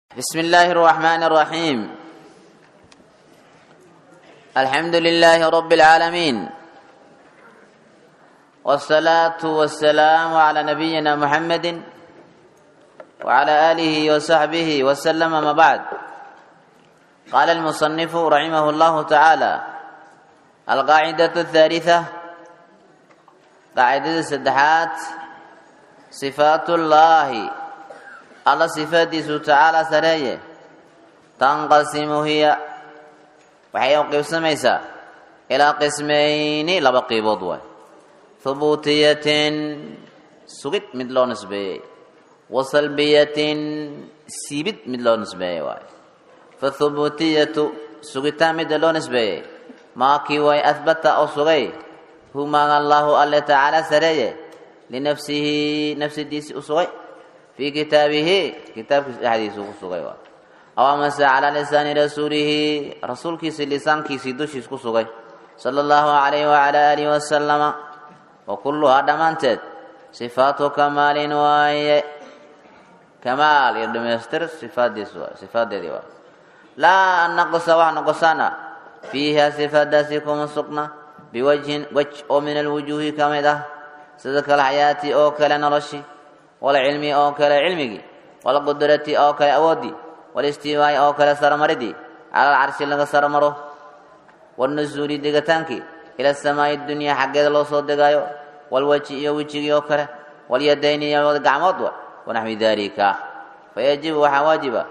بسم الله الرحمن الرحيم الحمد لله رب العالمين والصلاة والسلام على نبينا محمد وعلى آله وصحبه وسلم ما بعد قال المصنف رحمه الله تعالى القاعدة الثالثة قاعدة السدحات صفات الله alla sifaadiisu tacaala sareeye tanqasimu hiya waxay u qiibsamaysaa ilaa qismayni laba qiibood waay hubuutiyatin sugid mid loo nisbeeyey wa salbiyatin siibid mid loo nisbeeyey waay fahubuutiyatu sugitaan midda loo nisbeeyey maakii way ahbata oo sugay humaan allahu alle tacaala sareeye linafsihi nafsidiisi u sugay fi kitaabihi kitaabkiisa dhexdiisa ku sugay aw amase calaa lisaani rasuulihi rasuulkiisi lisaankiisii dushiis ku sugay sala allahu alayhi wacala aalihi wasalama wa kulluhaa dhammaanteed sifaatu kamaalin waaye kamaal iyo dhamaystir sifaadiis waay sifaadeedii waay laa naqsa wax noqosana fiiha sifaadaasi kuma sugna biwajhin wej oo min alwujuuhi ka mid ah sida kalxayaati oo kale noloshi walcilmi oo kale cilmigii walqudrati oo kale awoodii walistiwaai oo kale saramaridii cala alcarshi laga saramaro wanusuuli degataankii ila samaai dunyaa xaggeeda loo soo degaayo walweji iyo wejigii oo kale walyadayni iyo gacmood wa wanaxwi dalika fayajibu waxaa waajiba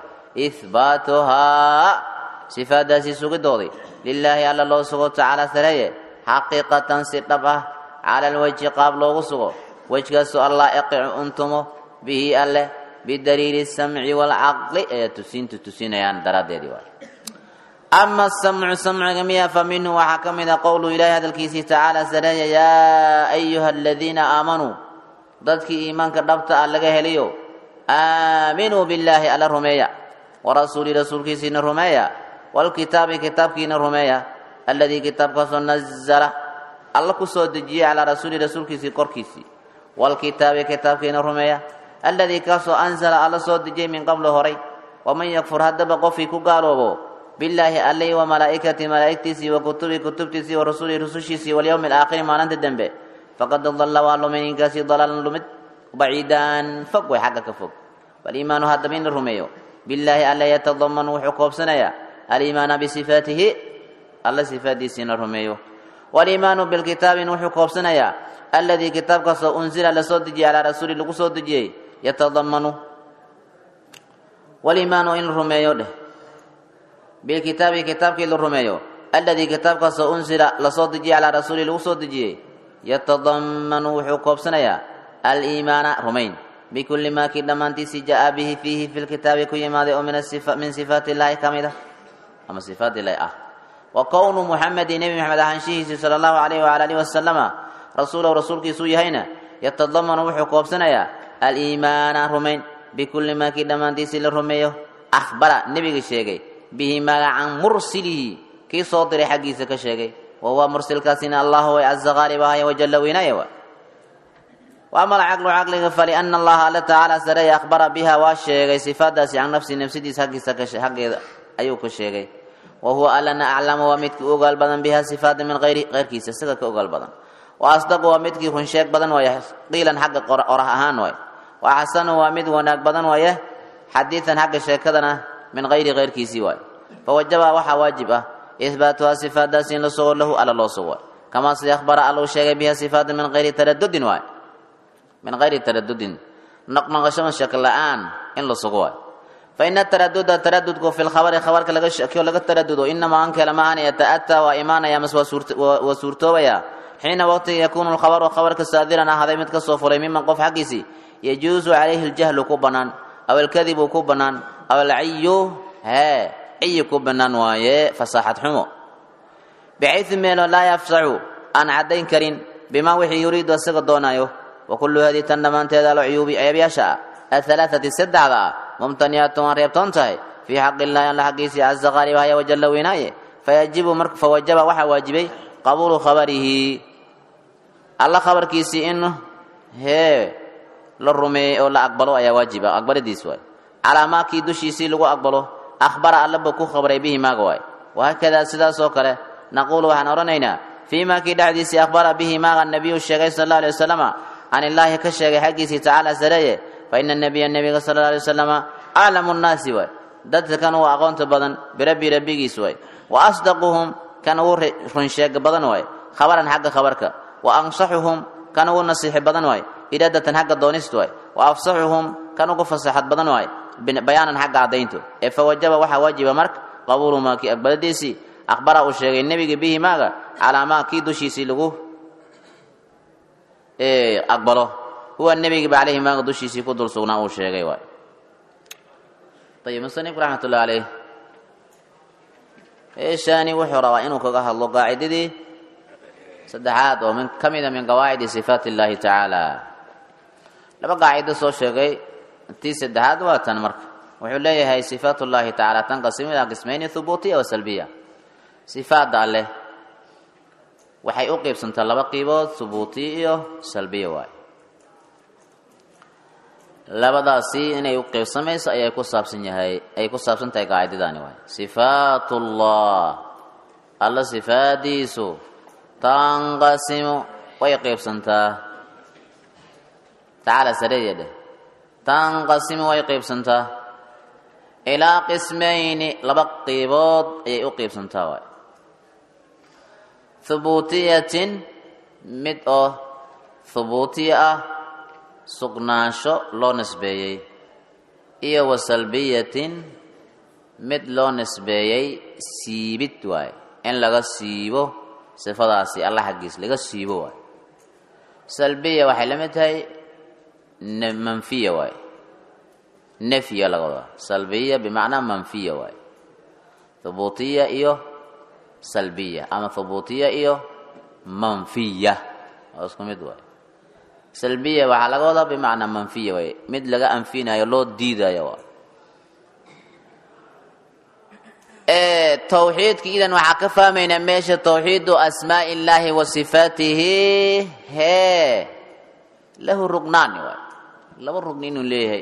ihbaatuhaa sifaadaasi sugidoodii lilaahi alla loo sugo tacaala sareeye xaqiiqatan si dhab ah cala alwejhi qaab loogu sugo wejkaasoo allah yaqicu untumo bihi alleh bidaliili samci waalcaqli ayaa tusiintu tusinayaan daraaddeedii waay ama asamcu samciga miya fa minhu waxaa ka mid a qowlu ilaahi hadalkiisii tacaala sareeya yaa ayuha aladiina aamanuu dadkii iimaanka dhabta ah laga heliyo aaminuu billaahi alla rumeeya warasuuli rasuulkiisiina rumeeya waalkitaabi kitaabkiina rumeeya alladii kitaabkaasoo nazala alla ku soo dejiyey calaa rasuuli rasuulkiisii korkiisii wlkitaabi kitaabkiina rumeeya alladii kaasoo anzala alla soo dejiyey min qablu horay waman yakfur haddaba qofkii ku gaaloobo billaahi allay wa malaa'ikati malaa'igtiisii wa kutubi kutubtiisii wa rasulihi rusushiisii walyowmi alaakhiri maalinta dembe faqad dalla waa lumay ninkaasi dalaalan lumid baciidaan fog way xagga ka fog waliimaanu haddaba in la rumeeyo billaahi alla yatadamanu wuxuu koobsanayaa aliimaana bisifaatihi alla sifaadiisiina rumeeyo waliimaanu bilkitaabin wuxuu koobsanayaa alladii kitaabkaasoo unzila lasoo dejiyey calaa rasuuli lagu soo dejiyey yatadamanu waliimaanu in la rumeeyo dheh bilkitaabi kitaabkii la rumeeyo alladii kitaabkaasoo unzila lasoo dejiyey calaa rasuuli lagu soo dejiyey yatadamanu wuxuu koobsanayaa aliimaana rumayn bikulli maa kii dhammaantiisii jaa bihi fiihi fi lkitaabi ku yimaaday oo min sifaati illaahi ka mid ah ama sifaat illaahi ah wa kownu muxamedi nebi maxamed ahaanshihiisii sala allahu alayhi wala alihi wasalama rasuulahu rasuulkiisuu yahayna yatadamanu wuxuu koobsanayaa aliimaana rumayn bikulli maa kii dhammaantiisii la rumeeyo akhbara nebiga sheegay bihi magacan mursilihi kii soo diray xaggiisa ka sheegay wa huwa mursilkaasina allahu way caza qaalib ahaya wajalla weynaaya wa wa ama alcaqlu caqliga faliana allaha alla tacaala sareeya akhbara biha waa sheegay sifaadaasi can nafsi nafsidiisa haggiisa xaggeeda ayuu ka sheegay wa huwa allana aclamu waa midkii u ogaal badan biha sifaada min hayri keyrkiisa isaga ka ogaal badan wa asdaqu waa midkii runsheeg badan waaye qiilan xagga qorah ahaan waay wa axsanu waa mid wanaag badan waaye xadiidan xagga sheekadana min hayri keyrkiisii waay fawajaba waxaa waajib ah ihbaatuhaa sifaadaasi in la sugo lahu alla loo sugo waay kamaa sida akhbara alla u sheegay biha sifaada min hayri taradudin waay min hayri taradudin noqnoqoshama shak la-aan in la sugo waay fa ina taraduda taradudku fi lkhabari khabarka laga shakiyo laga taradudo inamaa ankela maahan yata'ataa waa imaanaya mas waa suurtoobaya xiina waqtiga yakuunu lkhabaru khabarka saadiran ahaaday mid ka soo fulay miman qof xaggiisii yajuusu calayhi ljahlu ku bannaan aw alkadibu ku bannaan aw alciyu hee ciyi ku bannaan waaye fasaaxad xumo bixaysu meelo laa yafsaxu aan caddayn karin bimaa wixii yuriidu isaga doonaayo wa kullu hadii tan dhammaanteeda alcuyuubi ceebyaasha ah ahalaathati saddexda ah mumtaniyaatun waan reebtoon tahay fii xaqi illaahi alla xaggiisii caza qaalibahaya wajalla weynaaye fayajibu fawajaba waxaa waajibay qabuulu khabarihi alla khabarkiisii in hee la rumeeyey oo la aqbalo ayaa waajib ah aqbaladiis waay calaa maakii dushiisii lagu aqbalo akhbara allaba ku khabray bihi maaga waay wahaakadaa sidaas oo kale naquulu waxaan odhanaynaa fii maakii dhexdiisii akhbara bihi maaga nabiyu sheegay sal alla alay wasalama can illaahi ka sheegay xaggiisii tacaala sareeye fa ina nabiya nebiga sala alla alay wasalama aclamu nnaasi waay dadka kan ugu aqoonta badan birabbi rabbigiis waay wa asdaquhum kan ugu runsheega badan waay khabaran xagga khabarka wa ansaxuhum kan ugu nasiixi badan waay iradatan xagga doonista waay wa afsaxuhum kan ugu fasaxad badan waay bayaanan xagga caddaynto ee fa wajaba waxaa waajiba marka qabuulu maakii aqbaladiisii akhbara uu sheegay nebiga bihi maaga calaa maa kii dushiisii lagu aqbalo huwa nebigiba caleyhi maaga dushiisii ku dul sugnaa uu sheegay waay ayib musanifku raxmatullahi caleyh eeshaani wuxuu rabaa inuu kaga hadlo qaacidadii saddexaad oo min ka mida min qawaacidi sifaat illaahi tacaala laba qaacido soo sheegay tii saddexaad waa tan marka wuxuu leeyahay sifaat ullaahi tacaala tanqasimu ilaa qismayni hubuutiya wa salbiya sifaadda alleh waxay u qiibsantaa laba qiibood hubuutiya iyo salbiya waay labadaasi inay u qiybsamayso ayay ku saabsan yahay ay ku saabsan tahay qaacidadaani waay sifaatullah alla sifaadiisu tanqasimu way qiybsantaa tacaala sareeya dheh tanqasimu way qiybsantaa ilaa qismayni laba qiibood ayay u qiybsantaa waay hubuutiyatin mid oo hubuutiya ah sugnaansho loo nisbeeyey iyo wa salbiyatin mid loo nisbeeyey siibid waay in laga siibo sifadaasi alla xaggiis laga siibo waay salbiya waxay la mid tahay manfiya waay nefya laga wadaa salbiya bimacnaa manfiya waay hubuutiya iyo salbiya ama hubuutiya iyo manfiya waa isku mid waay salbiya waxaa laga wadaa bimacnaa manfiya waay mid laga anfinayo loo diidayo waa tawxiidka idan waxaa ka fahmaynaa meesha tawxiidu asmaa'i illaahi wa sifaatihi hee lahu rugnaani waay laba rugni inuu leeyahay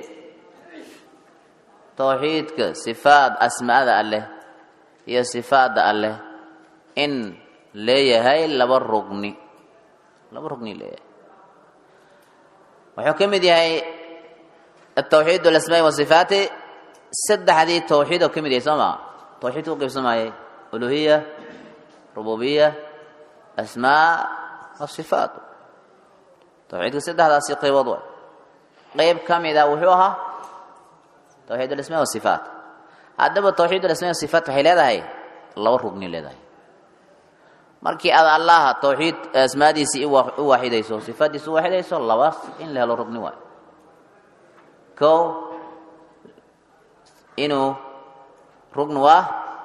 tawxiidka sifaad asmaada alleh iyo sifaadda alleh in leeyahay laba rugni laba rugni leeyahay wuxuu ka mid yahay atawxiid alasmaai wasifaati saddexdii tawxiid oo ka mid yahay soo maa tawxiidka u qaybsamayay uluhiya rububiya asmaa wasifaat tawxiidka saddexdaasi qaybood way qayb ka mida wuxuu ahaa tawxiid alasmaa wasifaat haddaba tawxiid alasmaa wasifaat waxay leedahay laba rugni leedahay markii aad allaha tawxiid asmaadiisii u waaxidayso sifaaddiisi u waaxidayso labaas in la helo rugni waayo kow inuu rugni waa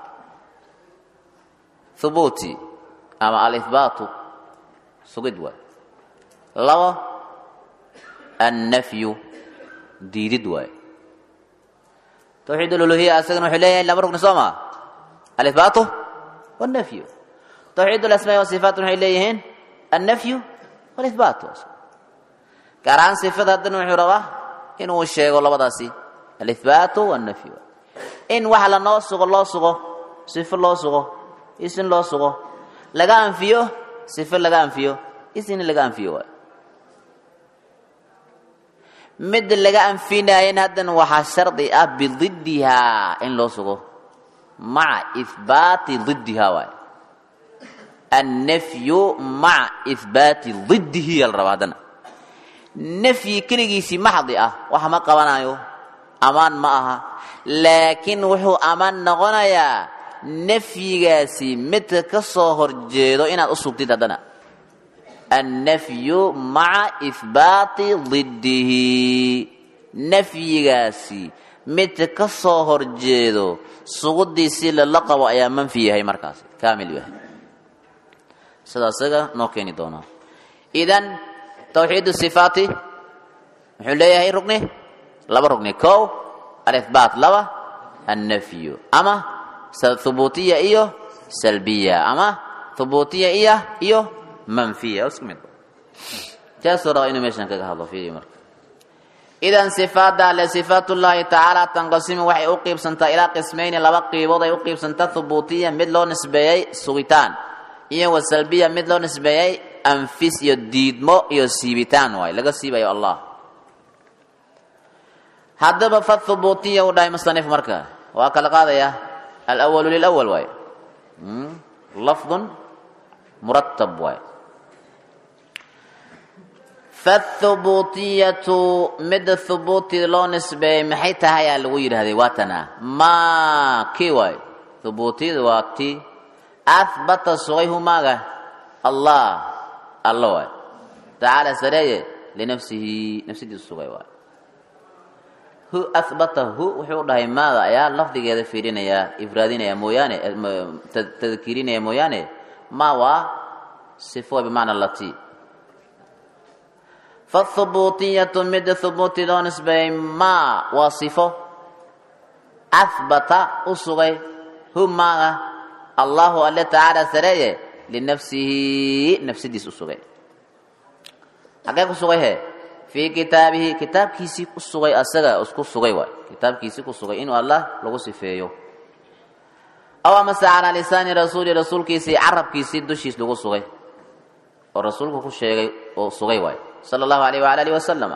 thubuuti ama alihbaatu sugid waay labo annafyu diidid waay tawxiid aluluhiya asagana wuxuu leeyahay laba rugni soo maa alihbaatu wannafyu tawxiid alasmaa wasifaat waxay leeyihiin annafyu walihbaat gaar ahaan sifada haddana wuxuu rabaa inuu sheego labadaasi alihbaatu wannafyu in wax lanoo sugo loo sugo sifo loo sugo isin loo sugo laga anfiyo sifo laga anfiyo isin laga anfiyo waay mid laga anfinaayan haddana waxaa shardi ah bididdihaa in loo sugo maca ihbaati diddihaa waay annafyu maca ihbaati diddihi yaa la rabaa haddana nafyi keligiisii maxdi ah wax ma qabanayo amaan ma aha laakiin wuxuu amaan noqonayaa nafyigaasi midka ka soo horjeedo inaad u sugtid haddana annafyu maca ihbaati diddihi nafyigaasi midka ka soo horjeedo sugudiisii lala qabo ayaa manfi yahay markaasi kaamil yahay sida isaga noo keeni doonaa idan tawxiid sifaati muxuu leeyahay rugni laba rugni kow alihbaat laba annafyu ama hubuutiya iyo salbiya ama hubuutiya iya iyo manfiya isku mid jaasuu rabaa inuu meeshan kaga hadlo fiiri marka idan sifaada alle sifaatullaahi tacaala tanqasimu waxay u qiibsantaa ilaa qismayni laba qiibood ay u qiibsantaa thubuutiya mid loo nisbeeyey sugitaan iyo wa salbiya mid loo nisbeeyey anfis iyo diidmo iyo siibitaan waay laga siibayo allah haddaba fa thubuutiya uu dhahay musanif marka waa kala qaadaya alwalu lilawal waay lafdun muratab waay fathubutiyatu midda thubuuti loo nisbeeyey maxay tahay aa lagu yidhahday waa tana maa kii waay thubuutiyadu waa ti ahbata sugay humaaga allah alla waay tacaala sareeye linafsihi nafsidiisu sugay waay hu ahbata hu wuxuu dhahay maada ayaa lafdigeeda fiirinayaa ifraadinaya mooyaane tadkiirinaya mooyaane ma waa sifo bimacna lati fathubutiyatu midda thubuuti loo nisbeeyey maa waa sifo ahbata u sugay hu maaga allahu alle tacaala sareeye linafsihi nafsidiis u sugay xagee ku sugay he fii kitaabihi kitaabkiisii ku sugay asaga isku sugay waay kitaabkiisii ku sugay inuu allah lagu sifeeyo aw amase calaa lisaani rasuuli rasuulkiisii carabkiisii dushiis lagu sugay oo rasuulku ku sheegay oo sugay waay sala allahu alayh waala alihi wasalama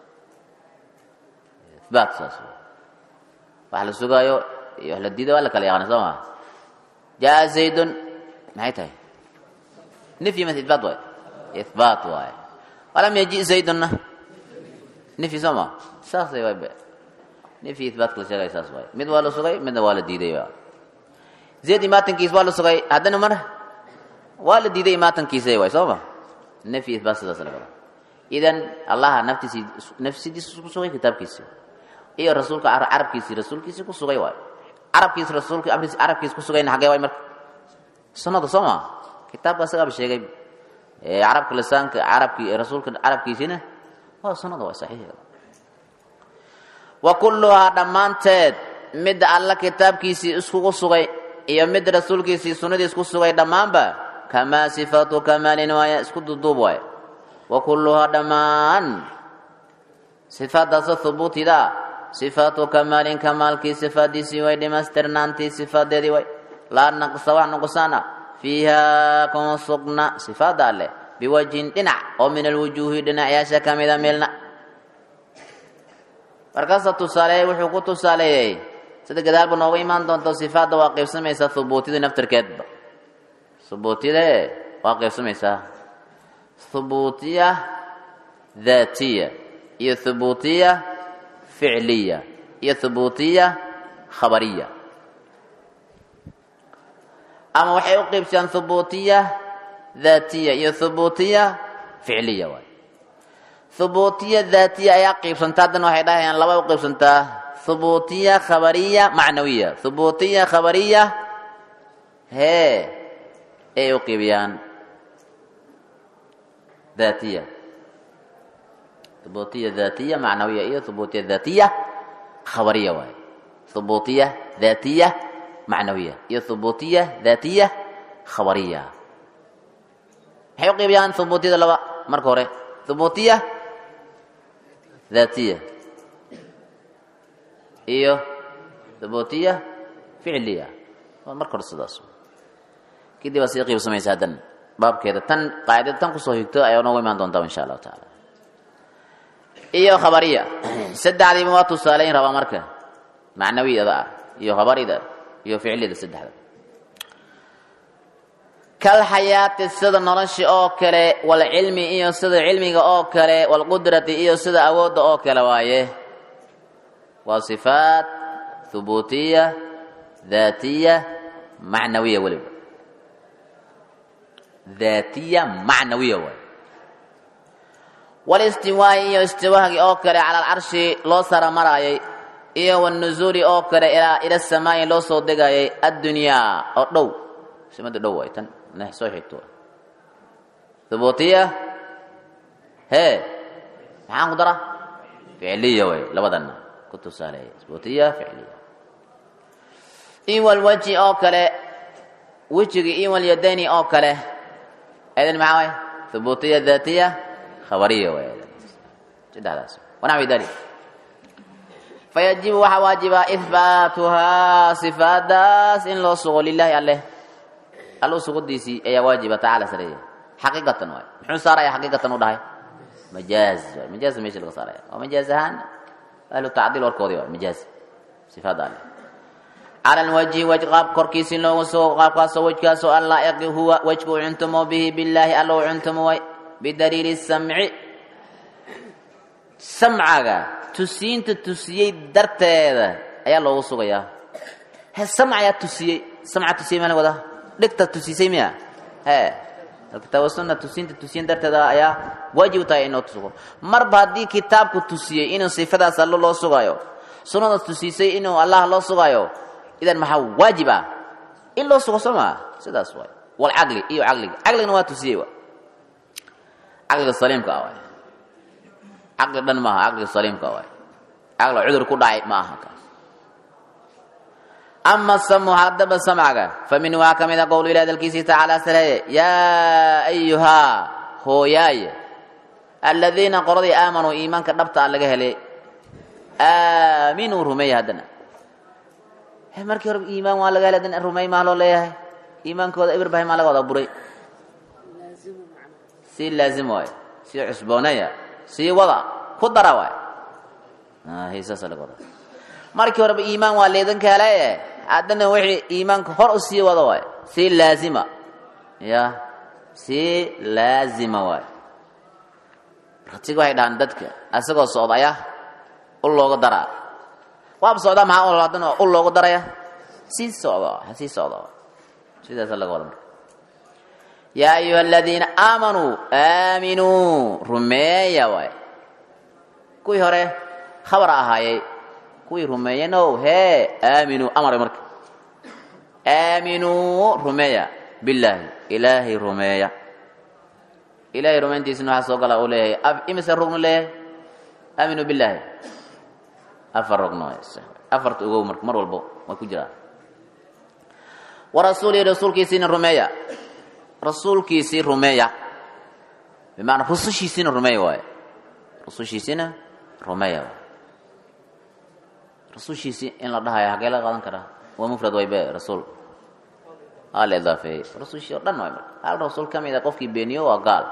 ihbaat saas wax la sugaayo iyo wax la diido waa la kala yaqaana soo maa jaa zaydun maxay tahay nifyi mas ihbaat waay ihbaat waay walam yaji zaydunna nifyi soo maa saasay waay be nifyi ihbaatka la sheegay saas waay mid waa la sugay midna waa la diiday zayd imaatankiis waa la sugay haddana mar waa la diiday imaatankiisa waay soo ma nafyi ihbaat sidaas laga wada idan allaha naftiisii nafsidiisa ku sugay kitaabkiisii iyo rasuulka carabkiisii rasuulkiisii ku sugay waay carabkiis rasuulka carabkiis ku sugayna xagee waay marka sunnada soo ma kitaabka asagaaba sheegay carabka lisaanka carabki rasuulka carabkiisiina waa sunnada waay saxiix wa kulluhaa dhammaanteed midda alla kitaabkiisii iskugu sugay iyo mid rasuulkiisii sunnadiis ku sugay dhammaanba kamaa sifaatu kamaalin waaya isku duduub waay wa kulluhaa dhammaan sifaadaasoo hubuutida sifaatu kamaalin kamaalkii sifaadiisii way dhimaystirnaantii sifaadeedii way laa naqsa wax nuqsaana fiiha kuma sugna sifaada alleh biwajhin dhinac oo min alwujuuhi dhinacyaasha ka mida meelna markaasa tusaaleeyey wuxuu ku tusaaleeyey sida gadaalba nooga imaan doonto sifaadda waa qaybsamaysaa hubuutida naftirkeedba hubuutide waa qaybsamaysaa hubuutiya daatiya iyo hubuutiya ficliya iyo hubuutiya khabariya ama waxay u qaybsayaan hubuutiya daatiya iyo hubuutiya ficliya waay hubuutiya daatiya ayaa qaybsantaa haddana waxay dhahayaan laba u qaybsantaa hubuutiya khabariya macnawiya hubuutiya khabariya hee ay u qeybiyaan daatiya hubuutiya daatiya macnawiya iyo hubuutiya daatiya khabariya waaye hubuutiya daatiya macnawiya iyo hubuutiya daatiya khabariya maxay u qeybiyaan hubuutiyada laba marka hore hubuutiya daatiya iyo hubuutiya ficliya waa marka hore sidaas kadib baa sii qiibsamaysa haddan baabkeeda tan qaacidada tan kusoo higto ayaa noogu imaan doontaa insha allahu tacaala iyo khabariya saddexdiiba waa tusaaleyn rabaa marka macnawiyada ah iyo khabarida iyo ficlida saddexda kal xayaati sida nolosha oo kale walcilmi iyo sida cilmiga oo kale walqudrati iyo sida awoodda oo kale waaye waa sifaat hubuutiya daatiya macnawiya weliba daatiya macnawiya waay walistiwaa'i iyo istiwaahgi oo kale cala alcarshi loo saramaraayay iyo wanuzuuli oo kale ilaa ila samaayi loo soo degayay addunyaa oo dhow simada dhow waay tan nah soo xigto hubuutiya hee maxaan ku dara ficliya way labadana ku tusaaleeya hubuutiya ficliya iwalwaji oo kale wejigi iwalyadayni oo kale eedan maxaa waay hubuutiya daatiya khabariya way saddexdaas wanaxwi dalik fayajibu waxaa waajibaa ihbaatuhaa sifaadaas in loo sugo lilaahi alleh allo sugudiisii ayaa waajiba tacaala sareeya xaqiiqatan waay muxuu saaraya xaqiiqatan u dhahay majaaz waay majaaz meesha laga saaraya waa majaaz ahaan ahlu tacdiil warkoodii waay majaaz sifaada alleh cala alwajhi waj qaab korkiisi loogu sugo qaabkaasoo wejkaasoo an laa'iqi huwa wejka u cuntumo bihi billaahi alla u cuntumo way bidaliili samci samcaga tusiinta tusiyey darteeda ayaa loogu sugayaa he samc ayaa tusiyey samca tusiyey maa la wadaa dhegta tusiisay miya he alkitaab wasunna tusiinta tusiyen darteeda ayaa waajib u tahay in loo sugo marba haddii kitaabku tusiyey inuu sifadaas allo loo sugayo sunnada tusiisay inuu allah loo sugayo idan maxaa waajib ah in loo sugo soo maa sidaas waay walcaqli iyo caqliga caqligana waa tusiyey wa caqliga saliimka ah waay caqli dhan maaha caqliga saliimka waay caqli cudur ku dhacay ma aha kaas ama samu haddaba samcaga fa min waxaa ka mid a qowlu ilahi dalkiisii tacaala sareeye yaa ayuhaa hooyaaye aladiina qoladii aamanuu iimaanka dhabta a laga helay aaminuu rumeeya haddana markii hore iimaan waa laga helay haddana rumey maa loo leeyahay iimaankooda ibirbahay maa laga wada buray sii laazim waay sii cusboonaya sii wada ku dara waay hiisaasa laga wada markii horeba iimaan waa leedanka helaye haddana wixii iimaanka hor u sii wada waay sii laazima ya sii laazima waay ratiga waxay dhahaan dadka asagoo socdaya u looga daraa waaba socdaa maxaa haddana u loogu daraya sii socdo ha sii socdo sidaasa laga wada marka yaa ayuha aladiina aamanuu aaminuu rumeeya waay kuwii hore khabar ahaayey kuwii rumeeyenow hee aaminuu amare marka aaminuu rumeeya billaahi ilaahay rumeeya ilaahay rumayntiisina waxaa soo gala uu leeyahay imise rugnu leeyahay aaminuu billaahi afar rugno afarta ogow marka mar walbo way ku jiraan warasuulihi rasuulkiisiina rumeeya rasuulkiisii rumeeya bimacnaa rusushiisiina rumeeya waaye rusushiisiina rumeeya waay rasushiisii in la dhahayo hagee laga qaadan karaa waa mufrad waybe rasuul aa la idaafeeyey rasushii o dhan waay marka hal rasuul ka mid a qofkii beeniyo waa gaal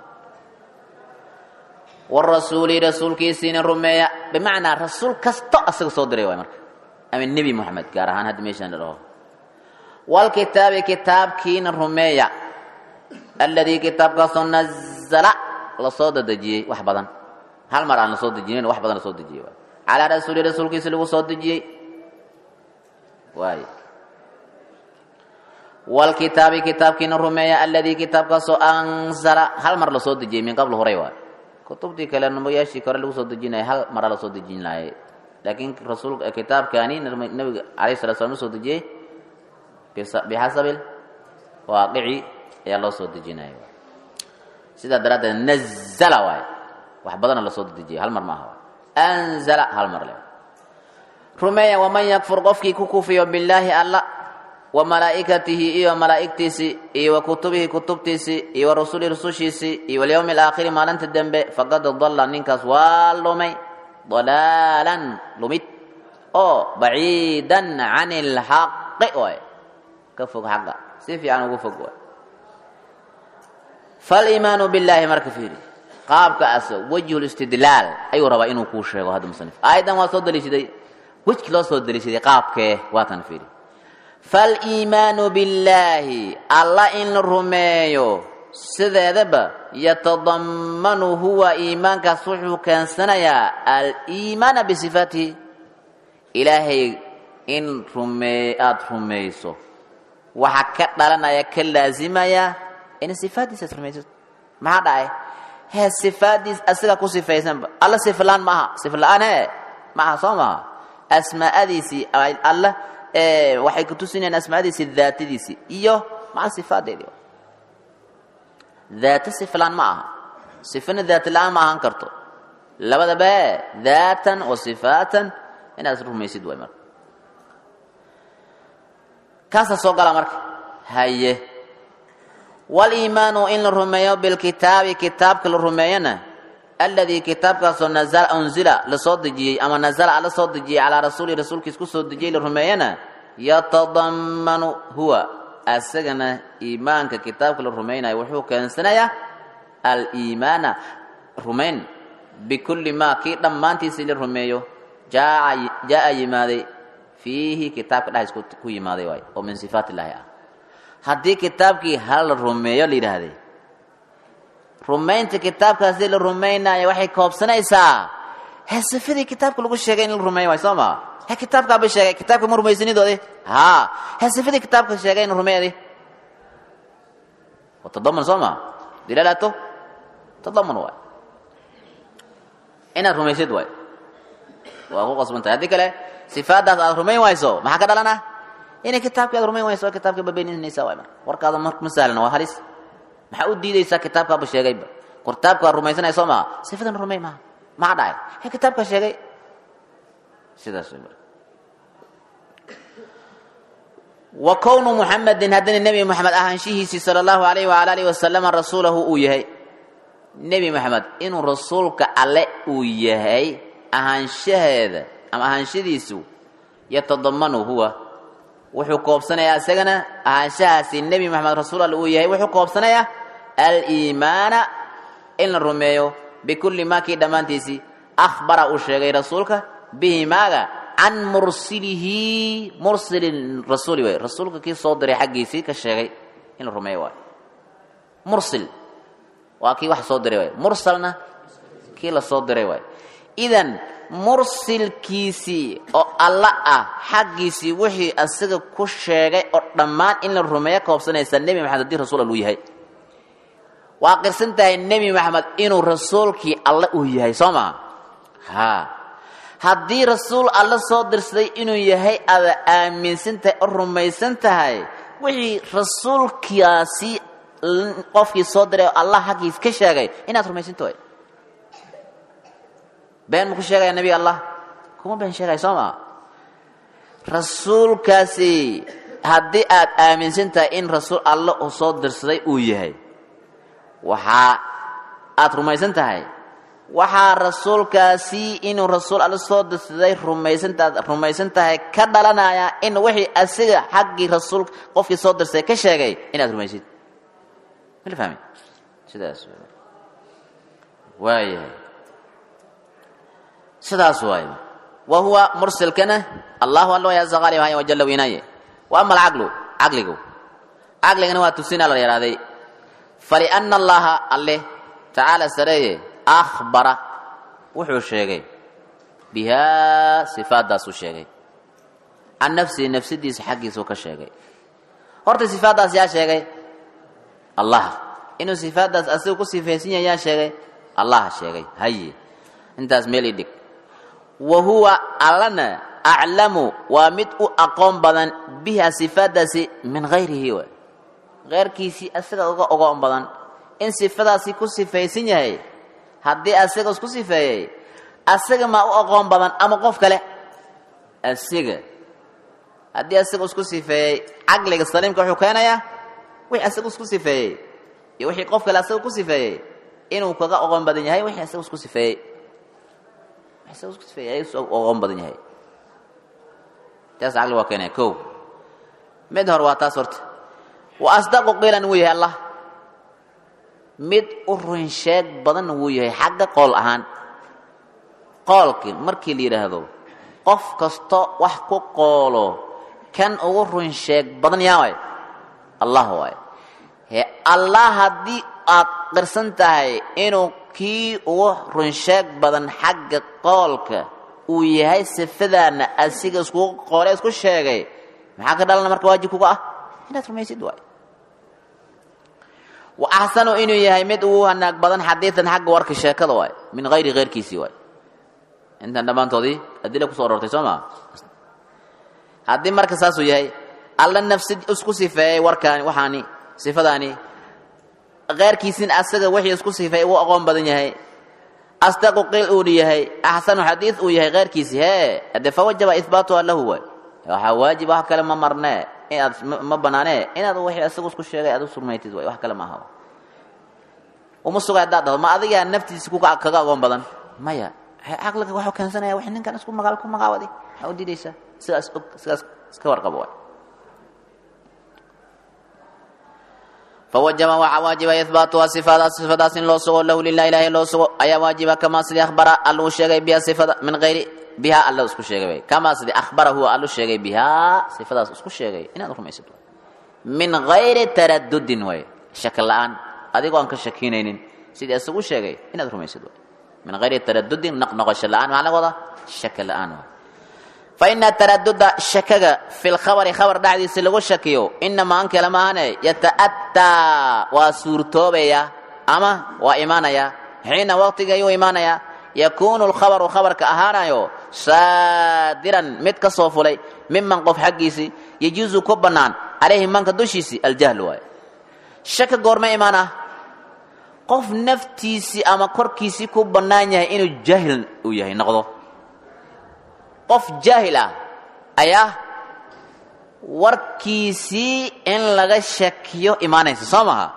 warasuuli rasuulkiisiina rumeeya bimacnaa rasuul kasto asaga soo diray waay marka ama nebi moxamed gaar ahaan hadda meeshaan la dhaho walkitaabi kitaabkiina rumeeya alladii kitaabkaasoo nazala lasoo dadejiyey wax badan hal mar aan lasoo dejinin wax badan lasoo dejiyey waay calaa rasuuli rasuulkiisi lagu soo dejiyey waay walkitaabi kitaabkiina rumeeya alladii kitaabkaasoo anzala hal mar lasoo dejiyey min qabl horay waay kutubtii kale nabayaashii kore lagu soo dejinaya hal mara lasoo dejin laayay laakiin rasuul kitaabkaani nabiga alayh salatu slam usoo dejiyey bixasabi waaqici ayaa loo soo dejinaya sidaa daraaddeed nazala waay wax badana lasoo dejiyay hal mar ma aha anzala hal mar le rumeeya waman yakfur qofkii ku kufiyo billaahi alla wa malaa'ikatihi iyo malaa'igtiisii iyo wa kutubihi kutubtiisii iyo wa rasulihi rusushiisii iyo walyowmi alaakhiri maalinta dembe faqad dalla ninkaas waa lumay dalaalan lumid oo baciidan can ilxaqi waay ka fog xaqa si fiican ugu fog waay faliimaanu billaahi marka fiiri qaabkaas wejhu listidlaal ayuu rabaa inuu kuu sheego hadda musanif aayaddan waa soo daliishaday wejki loo soo daliishaday qaabkee waatan fiiri faliimaanu billaahi alla in la rumeeyo sideedaba yatadammanu huwa iimaankaas wuxuu keensanayaa aliimaana bisifaatihi ilaahay in rumee aada rumayso waxaa ka dhalanaya ka laasimaya in sifaaddiisaad rumaysato maxaa dhacay hee sifaaddiis asiga ku sifaysanba alla siflaan ma aha sifla-aan he ma aha soo maaha asmaa'adiisii alla waxay kutusinayaan asmaadiisii daatadiisii iyo maca sifaadeedii daata siflaan ma aha sifana daata la-aan ma ahaan karto labadaba daatan wa sifaatan inaad rumaysid way marka kaasaa soo gala marka haye waliimaanu in la rumeeyo bilkitaabi kitaabka la rumeeyona alladii kitaabkaasoo nazala unzila lasoo dejiyey ama nazala alla soo dejiyey calaa rasuuli rasuulkiis ku soo dejiyey la rumeeyana yatadammanu huwa asagana iimaanka kitaabka la rumaynayo wuxuu keensanayaa aliimaana rumayn bikulli maa kii dhammaantiisii la rumeeyo jaa yimaaday fiihi kitaabka dhexdiis ku yimaaday waay oo min sifaat illaahi ah haddii kitaabkii hal la rumeeyo la yidhaahday rumaynta kitaabkaasi la rumaynaayo waxay koobsanaysaa he sifadii kitaabka lagu sheegay in la rumeeyo waay soo maa he kitaabkaaba sheegay kitaabka ma rumaysanidoodi haa he sifadii kitaabka sheegay in rumeeyadi tadaman soo maa dilaalaato tadaman waay inaad rumaysid waay waa ku qasbantahay haddii kale sifaadaas aad rumayn wayso maxaa ka dhalana inay kitaabkii aad rumayn wayso kitaabka babeeninaysa waay marka warkaada mar ma sahlan waa halis maxaa u diidaysaa kitaabkaaba sheegayba kitaabka waa rumaysanaya soo maa sifadan rumay maha maxaa dhacay he kitaabka sheegay sidaas way marka wa kownu muxamedin haddana nebi moxamed ahaanshihiisii sala allahu alayh waala alihi wasalama rasuulahu uu yahay nebi moxamed inuu rasuulka alle uu yahay ahaanshaheeda ama ahaanshadiisu yatadamanu huwa wuxuu koobsanayaa isagana ahaanshahaasi nebi moxamed rasuul alle uu yahay wuxuu koobsanayaa aliimaana in la rumeeyo bikulli maa kii dhammaantiisii akhbara uu sheegay rasuulka bihi maaga can mursilihi mursili rasuuli waay rasuulka kii soo diray xaggiisii ka sheegay in la rumeeyo waay mursil waa kii wax soo diray waay mursalna kii la soo diray waay idan mursilkiisii oo alla ah xaggiisii wixii asiga ku sheegay oo dhammaan in la rumeeyo koobsanaysa nebi maxamed haddii rasuul alluu yahay waa qirsan tahay nebi maxamed inuu rasuulkii alle uu yahay soo maa haa haddii rasuul alle soo dirsaday inuu yahay aada aaminsan tahay oo rumaysan tahay wixii rasuulkaasi qofkii soo diray oo allah xaggiis ka sheegay inaad rumaysanto way been maku sheegaya nebiga allah kuma been sheegaya soo maa rasuulkaasi haddii aad aaminsan tahay in rasuul alle uu soo dirsaday uu yahay waxaa aad rumaysan tahay waxaa rasuulkaasi inuu rasuul alle soo dirsaday rumaysantaad rumaysan tahay ka dhalanaya in wixii asiga xaggii rasuul qofkii soo dirsaday ka sheegay inaad rumaysid mala fahmi sidaas waayahay sidaas waaye wa huwa mursilkana allahu alla way aza qaalib haya wajalla weynaaye wa ama alcaqlu caqligu caqligana waa tusinaa la yahaaday faliana allaha alle tacaala sareeye akhbara wuxuu sheegay bihaa sifaaddaasuu sheegay can nafsihi nafsadiisa xaggiisuu ka sheegay horta sifaaddaas yaa sheegay allah inuu sifaaddaas asiga ku sifaysan yahay yaa sheegay allaha sheegay haye intaas meel ii dhig wa huwa allana aclamu waa mid u aqoon badan biha sifaaddaasi min hayrihi waay keyrkiisii asaga uga ogoon badan in sifadaasi ku sifaysan yahay haddii asaga isku sifeeyey asaga maa u aqoon badan ama qof kale asiga haddii asaga isku sifeeyey caqliga saliimka wuxuu keenayaa wixii asaga isku sifeeyey iyo wixii qof kale asaga ku sifeeyey inuu kaga oqoon badan yahay wixii asaga isku sifeeyey asaga isku sifeeyey oqoon badan yahay taas caqli waa keenaya ko mid hore waa taas horta wa asdaqu qiilan wuu yahay allah mid u run sheeg badanna wuu yahay xagga qool ahaan qoolkii markii la yidhaahdo qof kasto wax ku qoolo kan ugu run sheeg badan yaa waay allah waay he allah haddii aad qirsan tahay inuu kii ugu run sheeg badan xagga qoolka uu yahay sifadaana asiga iskugu qoole isku sheegay maxaa ka dhalana marka waajib kuga ah inaad rumaysid waay wa axsanu inuu yahay mid ugu hanaag badan xadiidan xagga warka sheekada waay min hayri keyrkiisii waay intan dhammaantoodii adila kusoo arortay soo maa haddii marka saasuu yahay alla nafsi isku sifeeyey warkaani waxaani sifadaani keyrkiisin asaga wixii isku sifeeyey uu aqoon badan yahay asdaqu qiil uuna yahay axsanu xadiid uu yahay keyrkiisi hee hadee fawajaba ihbaatuha lahu waay waxaa waajib wax kale ma marnee inaad ma banaanee inaad wixii asagu isku sheegay aad u surmaytid waay wax kale ma aha uma suga haddaad dhahdo ma adigaa naftiisa ku kaga agoon badan maya caqliga waxuu keensanaya wax ninkan isku magaal ku magaawadi aa u diidaysaa sidaas og sidaas iska warqabo waay fawajaba waxaa waajiba ihbaatuha sifadaas sifadaas in loo sugo lahu lilah ilahi loo sugo ayaa waajiba kamaa sidii akhbara alluu sheegay biha sifada min hayri biha alla isku sheegay way kamaa sidii akhbara huwa allu sheegay bihaa sifadaas isku sheegay inaad rumaysid min hayri taradudin way shaki la-aan adigoo aan ka shakinaynin sidii isagu sheegay inaad rumaysid way min hayri taradudin noqnoqosho la-aan maxaa laga wadaa shaki la-aan way faina taraduda shakaga fi lkhabari khabar dhexdiisa lagu shakiyo inamaa an kale maahane yata'ataa waa suurtoobaya ama waa imaanaya xiina waqtiga ayuu imaanaya yakuunu lkhabaru khabarka ahaanayo saadiran mid ka soo fulay miman qof xaggiisii yajuusu ku bannaan calayhi manka dushiisii aljahlu waayo shaka goorma imaana qof naftiisii ama korkiisii ku bannaan yahay inuu jaahil uu yahay noqdo qof jaahil ah ayaa warkiisii in laga shakiyo imaanaysa soo maha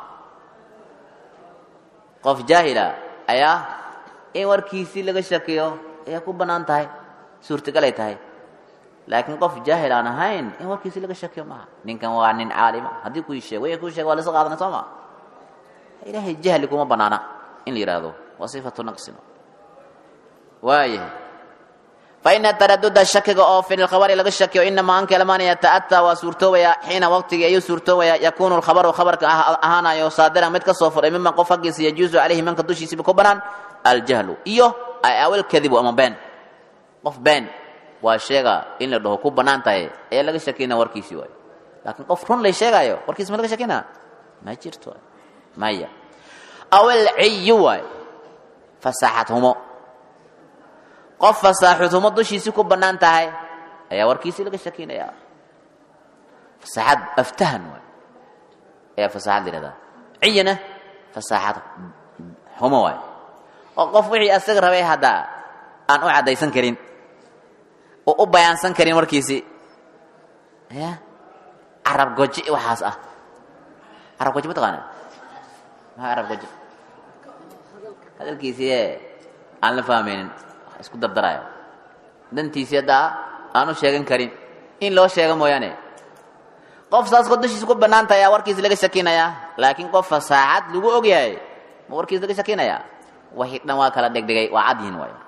qof jaahila ayaa in warkiisii laga shakiyo ayaa ku bannaan tahay suurtagalay tahay laakiin qof jaahil aan ahayn in warkiisii laga shakiyo maaha ninkan waa nin caalima haddii kuu sheeg way kuu sheeg waa lasa qaadana soo maa ilaahay jahli kuma bannaana in la yidhaahdo waa sifatu naqsin waayahay faina taraduda shakiga oo fi lkhabari laga shakiyo inamaa an kalamaan yata'ataa waa suurtoobaya xiina waqtigii ayuu suurtoobaya yakuunu lkhabaru khabarka ahaanayo saadiran mid ka soo furay miman qof haggiisa yajuusu calayhi manka dushiisiba ku banaan aljahlu iyo awil kadibu ama been qof been waa sheega in la dhaho ku bannaan tahay ayaa laga shakina warkiisii waayo laakiin qof run lay sheegaayo warkiisi ma laga shakina ma jirto maya awil ciyu waayo fasaxad humo qof fasaaxudhumo dushiisii ku bannaan tahay ayaa warkiisii laga shakinaya fasaaxad aftahan waay ayaa fasaaxad la yihahdaa ciyana fasaaxad humo waay oo qof wixii asaga rabay haddaa aan u caddaysan karin oo u bayaansan karin warkiisii ya carab goji waxaas ah carab goji ma taqaana maxaa carab goji hadalkiisii ee aan la fahmaynin isku dardarayo dantiisii haddaa aanu sheegan karin in loo sheego mooyaane qof saas ko dushiisa ku bannaanta ayaa warkiisa laga shakinayaa laakiin qof fasaacad lagu og yahay ma warkiisa laga shakinayaa waxii dhan waa kala dhegdhegay waa cad yihin waay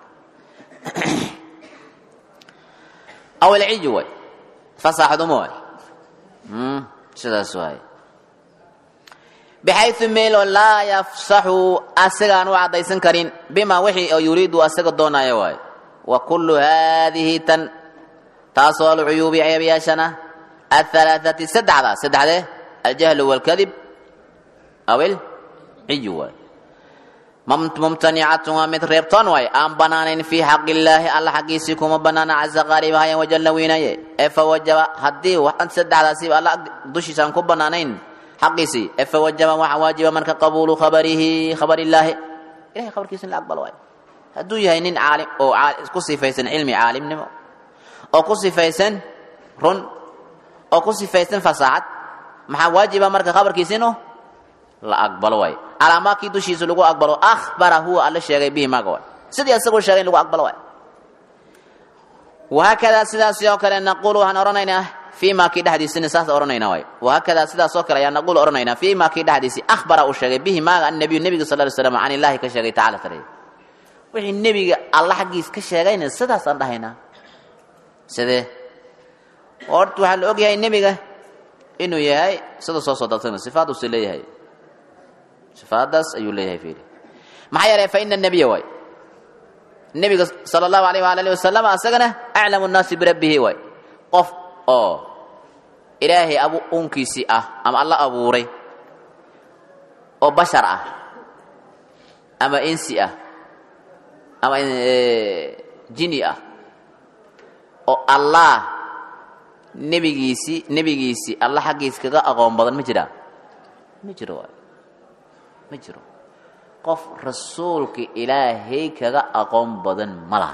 awalciju waay fasaaxdumo waay sidaas waay bxayu meeloo laa yafsaxu asagaan u caddaysan karin bima wixii oo yuriidu asaga doonaayo waay wa kullu haadihi tan taasoo alcuyuubi ceebyaashana ahalaaثati saddexda saddexdee aljahlu wاlkadib awil ciyu waay mumtanicatun waa mid reebtoon waay aan banaanayn fii xaq illaahi alla xaggiisii kuma banaana caza qaalibahayan wajalla weynaye ee fawajaba haddii saddexdaasiba alla dushiisa aan ku banaanayn xaqiisii ee fawajaba waxaa waajiba marka qabuulu khabarihi khabar illaahi ilahay khabarkiisa in la aqbalo waay hadduu yahay nin caalim oo ku sifaysan cilmi caalimnimo oo ku sifaysan run oo ku sifaysan fasaaxad maxaa waajiba marka khabarkiisa inuu la aqbalo waay calaamaadkii dushiisa lagu aqbalo akhbara huwa alla sheegay bihi maaga waay sidii asagoo sheegay in lagu aqbalo waay wahaakadaa sidaasi oo kale naquulu waxaan odhanaynaa fii ma kii dhexdiisina saas odhanaynaa waay wahaakadaa sidaas oo kale ayaa naquulu odhanaynaa fii ma kii dhexdiisi akhbara uu sheegay bihi maaga annabiyu nebiga sal ly slam can illaahi ka sheegay tacala tareey wixii nebiga alla xaggiis ka sheegayna sidaasaan dhahaynaa sidee horta waxaa la og yahay nebiga inuu yahay sida soo soo daltana sifaadduusi leeyahay sifaadaas ayuu leeyahay fiiri maxaa yeelay fa ina nebiya waay nebiga sala allahu alayh waala alihi wasalam asagana aclamu nnaasi birabbihi waay qof oo ilaahay abu uunkiisii ah ama alla abuuray oo bashar ah ama insi ah ama jini ah oo allah nebigiisii nebigiisii alla xaggiis kaga aqoon badan ma jiraa ma jiro waay ma jiro qof rasuulka ilaahay kaga aqoon badan ma laha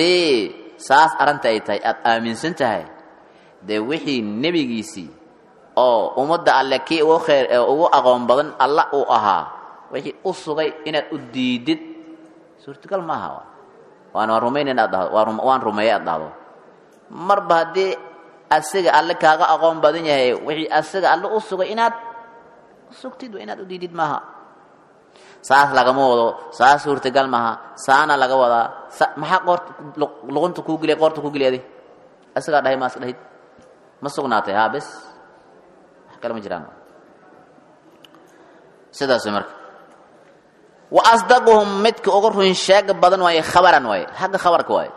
haddii saas arrinta ay tahay aada aaminsan tahay dee wixii nebigiisii oo ummadda alle kii ugu khayr ee ugu aqoon badan alla uu ahaa wixii u sugay inaad u diidid suurtagal maaha waan waan rumayn inaad dhahdo waan waan rumeeye aad dhahdo marba haddii asiga alle kaaga aqoon badan yahay wixii asiga alle u sugay inaad sugtid inaad u diidid maaha saas lagama wado saas suurtagal maaha saana laga wadaa maxaa qoorta luqunta kuu geliya qoorta kuu geliyaday asigaa dhahay maas dhahid ma sugnaatay haa bes wax kale ma jiraan sidaas marka wa asdaquhum midka ugu run sheega badan waaye khabaran waaye xagga khabarka waaye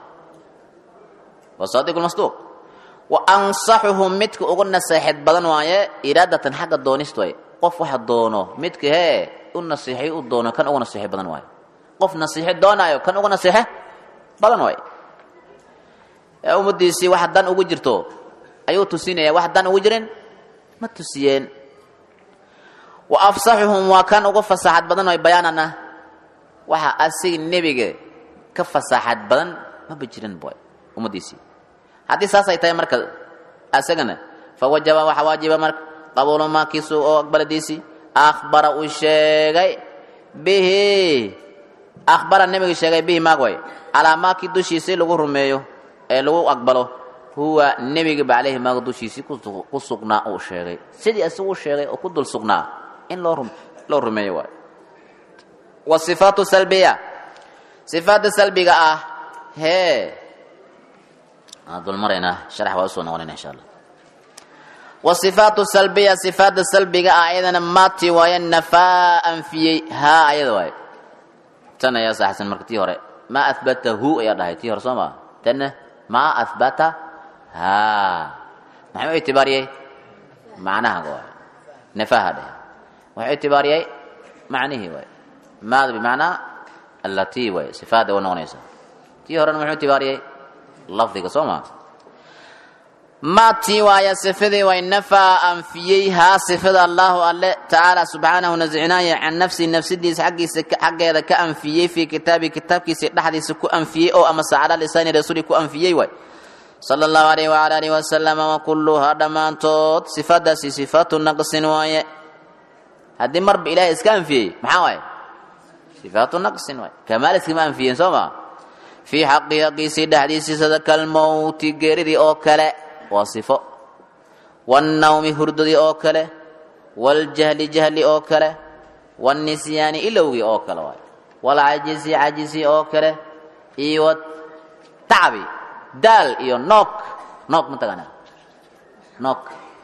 wa saadiq lmasduuq wa ansaxuhum midka ugu naseexid badan waaye iraadatan xagga doonist waaye qof waxa doono midka hee u nasiixay u doono kan ugu nasiixo badan waaye qof nasiixo doonaayo kan ugu nasiixo badan waaye ee ummadiisii wax dan ugu jirto ayuu tusinaya wax dan ugu jirin ma tusiyeen wa afsaxuhum waa kan ugu fasaxad badan waaye bayaanana waxa asiga nebiga ka fasaxad badan maba jirin boy ummadiisii haddii saasay tahay marka asagana fawajaba waxa waajiba marka qabuulu maakiisu oo aqbaladiisii akhbara uu sheegay bihi akhbara nebiga sheegay bihi maag way calaa maakii dushiisii lagu rumeeyo ee lagu aqbalo huwa nebiga ba caleyhi maaga dushiisii ku sugnaa uu sheegay sidii isagu u sheegay oo ku dul sugnaa in loo loo rumeeyo waayo wa sifaatu salbiya sifaadda salbiga ah hee aan dul maraynaa sharax waa usoo noqonayna insha allah wasifaatu salbiya sifaadda salbiga ah ayadana maati waaye nafaa anfiyey haa ayada waaye tan ayaa saxsan marka tii hore maa ahbatahu ayaa dhahay tii hore soo maa tanna maa ahbata haa maxay u itibaariyey macnaha waaye nafaha dheh waxay u itibaariyey macnihii waaye maada bimacnaa allatii waaye sifaadda u noqonaysa tii horena muxuu itibaariyey lafdiga soo maa maatii waaya sifadii way nafaa anfiyey haa sifada allahu alle tacaala subxaanahu nasicinaaya can nafsi nafsidiisa xaggiisa xaggeeda ka anfiyey fii kitaabi kitaabkiisa dhexdiisa ku anfiyey oo ama sacala lisaani rasuuli ku anfiyey waay sala allahu alayh wala alihi wasalama wa kulluhaa dhammaantood sifadaasi sifaatu naqsin waaye haddii marba ilahay iska anfiyey maxaa waaye sifaatu naqsin waaye kamaal iskama anfiyeen soo maa fii xaqi haqiisii dhexdiisii sida kalmowti geeridii oo kale waa sifo wannawmi hurdadii oo kale waljahli jahli oo kale wannisyaani ilowgii oo kale waay walcajisi cajisi oo kale iyo tacbi daal iyo noog noog ma taqaanaa noog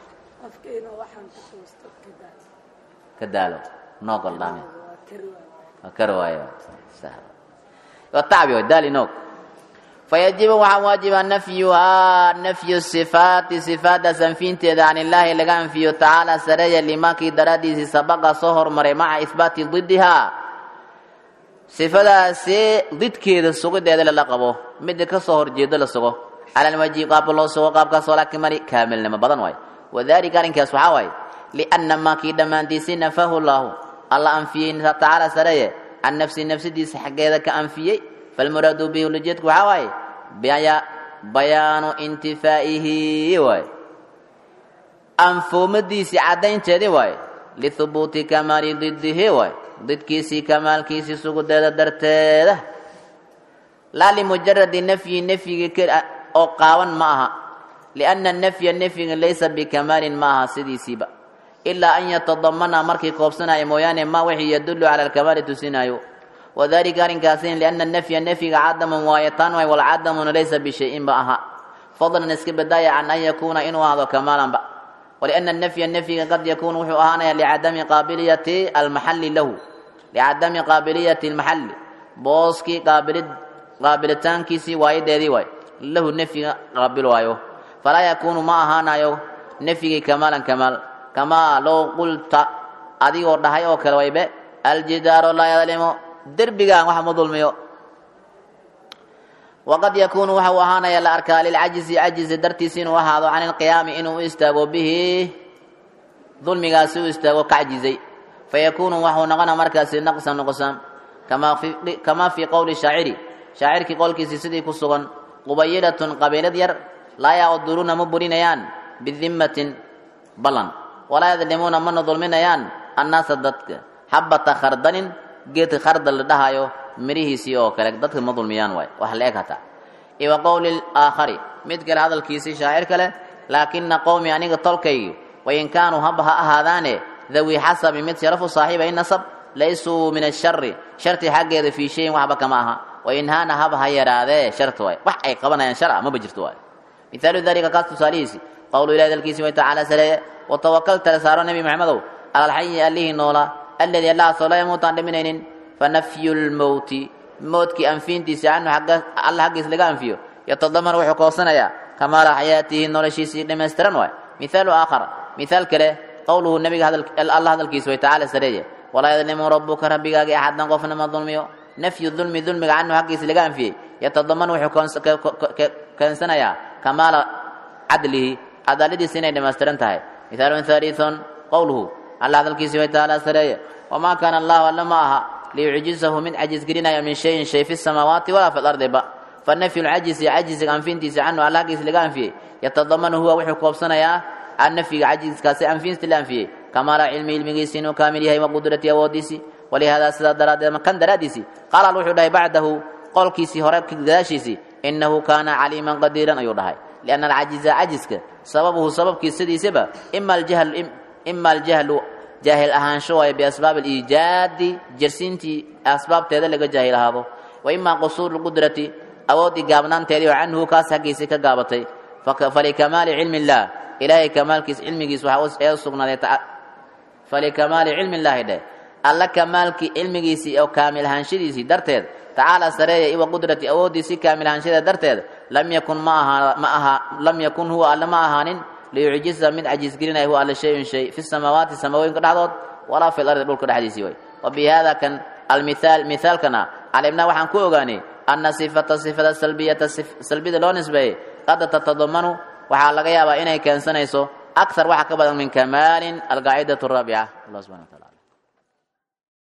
ka daalo noog aldhaame waa kar waayo waa tacbi waay daal iyo noog fayajibu waxaa waajiba nafyuhaa nafyu sifaati sifaaddaas anfiinteeda can illaahi laga anfiyo tacaala sareeya limaakii daraaddiisii sabaqa soo hormaray maca ihbaati didihaa sifadaasi didkeeda sugideeda lala qabo midda ka soo horjeedo la sugo cala alwajhi qaabka loo sugo qaabkaasoo laakiin mari kaamilnimo badan waay wadalika arrinkaas waxaa waaye lianna maakii dhammaantiisii nafahu llaahu alla anfiyey tacaala sareeye can nafsi nafsidiisa xaggeeda ka anfiyey falmuraadu bihi ulajeedku waxaa waaye bayaanu intifaa'ihi waay anfoomadiisii caddaynteedii waaye lihubuuti kamaali didihi waay didkiisii kamaalkiisii sugudeeda darteeda laa limujaradi nafyi nafyigi oo qaawan ma aha lianna nafya nafyiga laysa bikamaalin ma aha sidiisiiba ilaa an yatadamana markii koobsanaya mooyaane ma wixii yadullu cala alkamaali tusinaayo wadalika arrinkaasin lianna nafya nafyiga cadamun waaye taan waay walcadamuna laysa bishayin ba aha fadlan iska badaaya can an yakuuna inuu ahaado kamaalanba walianna nafya nafyiga qad yakuunu wuxuu ahaanaya licadami qaabiliyati almaxalli lahu licadami qaabiliyati almaxalli booskii qaabilid qaabilitaankiisii waayadeedii waay lahu nafyiga qaabil waayo falaa yakuunu ma ahaanayo nafyigii kamaalan kamaal kamaa low qulta adigoo dhahay oo kale waybe aljidaaru laa yadlimu derbigaan wax ma dulmiyo waqad yakuunu waxa uu ahaanaya la arkaa lilcajizi cajizi dartiisa inuu ahaado can ilqiyaami inuu u istaago bihi dulmigaasi u istaago ka cajizay fayakuunu waxuu noqona markaasi naqsan nuqsaan kamaa fii qowli shaaciri shaacirkii qowlkiisii sidii ku sugan qubayilatun qabiilad yar laa yaquduruuna ma burinayaan bidimmatin ballan walaa yadlimuuna mana dulminayaan annaasa dadka xabata khardanin geedka khardal la dhahayo mirihiisii oo kale dadka ma dulmiyaan waay wax la eg hataa iwa qowli aakhari mid kale hadalkiisii shaacir kale laakina qowmi aniga tolkaygi wain kaanuu haba ha ahaadaane dawi xasabi mid sharafu saaxiiba in nasab laysuu min ashari sharti xaggeeda fii shayin waxba kama aha wain haana haba ha yaraadee sharta waay wax ay qabanayaan shar ah maba jirto waay mithaalu dalika kaas tusaalihiisi qowlu ilahi dalkiisi way tacaala sareeye watawakal tala saaro nebi maxamedow cala alxayi allihii noola alladii allahaasoo laa yamuutaan dhiminaynin fanafyu lmowti mowtkii anfiintiisi canhu alla xaggiis laga anfiyo yatadaman wuxuu koosanayaa kamaala xayaatihi noloshiisii dhammaystiran waay mithaalu aakhar mithaal kale qowluhu nabiga alla hadalkiisa way tacaala sareeye walaa yadlimu rabuka rabbigaagi axadan qofna ma dulmiyo nafyu dulmi dulmiga canhu xaggiisa laga anfiyey yatadaman wuxuu keensanayaa kamaala cadlihi cadaaladiisa inay dhammaystiran tahay mithaalun haliithun qowluhu alla hadalkiisa way tacaala sareeye wamaa kaana allahu alla ma aha liyucjizahu mid cajiz gelinaya min shayin shay fi samaawaati walaa fi lardi ba fanafyu lcajisi cajiziga anfintiisa canhu alla xaggiisa laga anfiyey yatadamanu huwa wuxuu koobsanayaa an nafyiga cajiskaasi anfinsta la anfiyey kamaala cilmi ilmigiisi inuu kaamil yahay wa qudratii awoodiisii walihaada sidaa daraaddeed kan daraaddiisii qaala al wuxuu dhahay bacdahu qolkiisii hore gadaashiisii inahu kaana caliiman qadiiran ayuu dhahay lianna alcajiza cajiska sababuhu sababkiis sidiisaba ima aljahlu jaahil ahaansho waayo biasbaab aliijaadi jersiintii asbaabteeda laga jaahil ahaado wa imaa qusuuru lqudrati awooddii gaabnaanteedii oo canhu kaas xaggiisii ka gaabatay falikamaali cilmi illaah ilaahay kamaalkiis cilmigiis waxaa ee sugnaaday falikamaali cilmi illaahi dheh alla kamaalkii cilmigiisii oo kaamil ahaanshadiisii darteed tacaala sareeya iwa qudrati awooddiisii kaamil ahaanshadeed darteed lam yakun ma aha ma aha lam yakun huwa alle ma ahaanin liyucjiza mid cajiisgelinaya huwa alle shayun shay fi samaawaati samawooyinka dhexdood walaa fi lardi dhulka dhexdiisii way wa bi hada kan almithaal mithaalkana calimnaa waxaan ku ogaanay ana sifata sifada salbiyata salbida loo nisbeeyey qad tatadamanu waxaa laga yaabaa inay keensanayso akthar waxa ka badan min kamaalin alqaacidatu araabica allah subxana wa taala